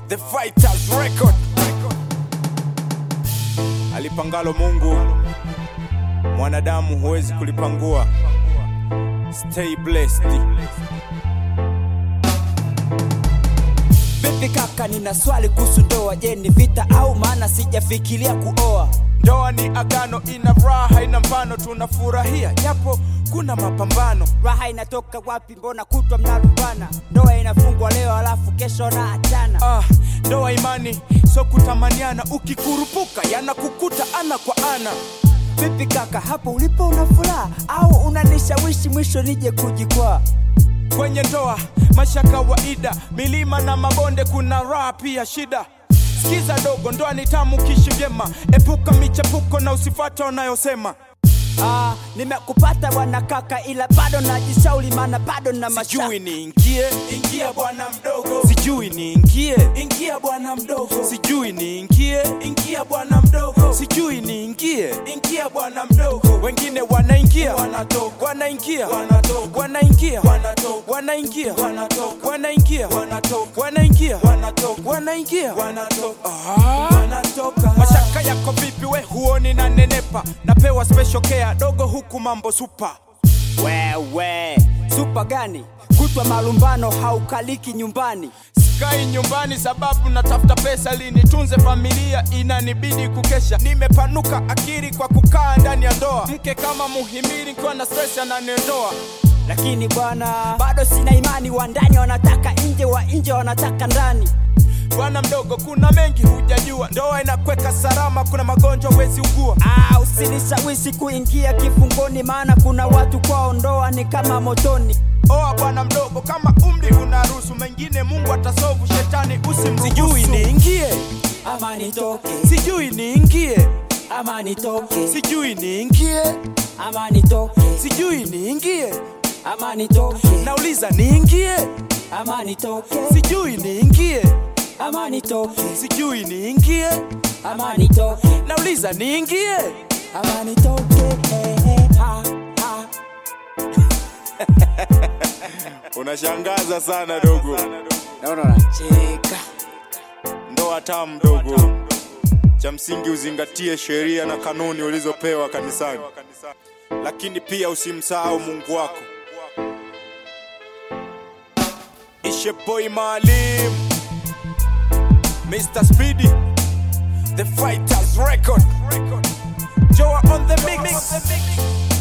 The Fighters Record. Alipangalo Mungu, mwanadamu huwezi kulipangua. Stay blessed. Vipi kaka, nina swali kuhusu ndoa. Je, ni vita au maana sijafikiria kuoa? Ndoa ni agano, ina raha, ina mfano, tunafurahia japo kuna mapambano. Raha inatoka wapi? Mbona kutwa mnalumbana? Ndoa inafungwa leo alafu kesho na achana. Ah, ndoa imani, so kutamaniana, ukikurupuka yanakukuta ana kwa ana. Vipi kaka, hapo ulipo una furaha au unanishawishi mwisho nije kujikwaa? Kwenye ndoa maisha kawaida, milima na mabonde, kuna raha pia shida. Sikiza dogo, ndoa ni tamu, kishi vyema, epuka michepuko na usifata wanayosema. Ah, nimekupata bwana kaka, ila bado najishauri, maana bado na mashaka. Sijui niingie, ingia bwana mdogo. Sijui niingie, ingia bwana mdogo. Sijui niingie, ingia bwana mdogo. Sijui niingie, ingia bwana mdogo. Wengine wanaingia, wanatoka, wanaingia, wanatoka, wanaingia, wanatoka, wanaingia, wanatoka, wanaingia, wanatoka, wanaingia, wanatoka, wanaingia, wanatoka, ah, wanatoka. Mashaka yako vipi we huoni na nenepa? Napewa special care dogo huku mambo super. Wewe supa gani? Kutwa malumbano, haukaliki nyumbani. Sikai nyumbani sababu natafuta pesa ili nitunze familia, inanibidi kukesha. Nimepanuka akili kwa kukaa ndani ya ndoa, mke kama muhimili, kwa na stress ananiondoa. Lakini bwana, bado sina imani. Wa ndani wanataka nje, wa nje wanataka ndani. Bwana mdogo, kuna mengi hujajua, ndoa inakweka salama, kuna magonjwa wezi ugua. Ah, usinishawishi kuingia kifungoni, maana kuna watu kwao ndoa ni kama motoni. Oa bwana mdogo, kama umri unaruhusu, mengine Mungu atasovu, shetani usimruhusu. Sijui niingie, Ama nitoke, sijui niingie, ama nitoke, sijui niingie, ama nitoke, sijui niingie, ama nitoke, nauliza niingie, ama nitoke, sijui niingie, ama nitoke, sijui niingie, ama nitoke, nauliza niingie. ama nitoke. Eh, eh, ha, ha. Unashangaza sana dogo, Naona unacheka. ndoa tamu dogo. Cha msingi uzingatie sheria na kanuni ulizopewa kanisani, lakini pia usimsahau Mungu wako. Ishepoi Maalim, Mr. Speedy, The Fighters Record, Joa on the mix.